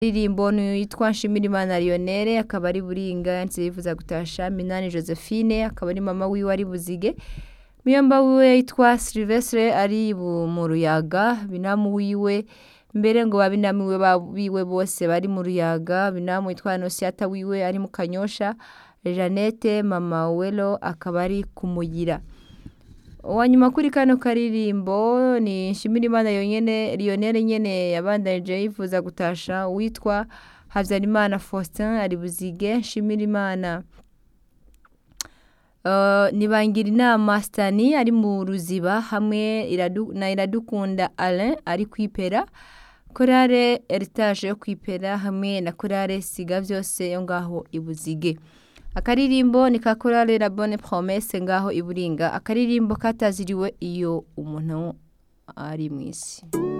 Indirimbo yitwa Nshimirimana Lionel akaba ari Buringa yanditse yifuza gutasha Minani Josephine akaba ari mama wiwe ari Buzige Muyomba wiwe yitwa Sylvestre ari bu- mu Ruyaga binamu wiwe mbere ngo babinamu wiwe ba- biwe bose bari mu Ruyaga binamu yitwa Nosiata wiwe ari mu Kanyosha Jeannette mama Welo akaba ari kumugira uwanyuma kuri kano karirimbo ni Nshimirimana yonyene Lionel nyene yabandanije yifuza gutasha witwa Havyarimana Faustin ari Buzige Nshimirimana Uh, nibangira inama Stani ari mu ruziba hamwe iradu, na iradukunda Alain ari kwipera korale heritage yo kwipera hamwe na korale siga vyose yo ngaho ibuzige akaririmbo ni ka korale la bonne promesse ngaho iburinga akaririmbo kataziriwe iyo umuntu ari mw'isi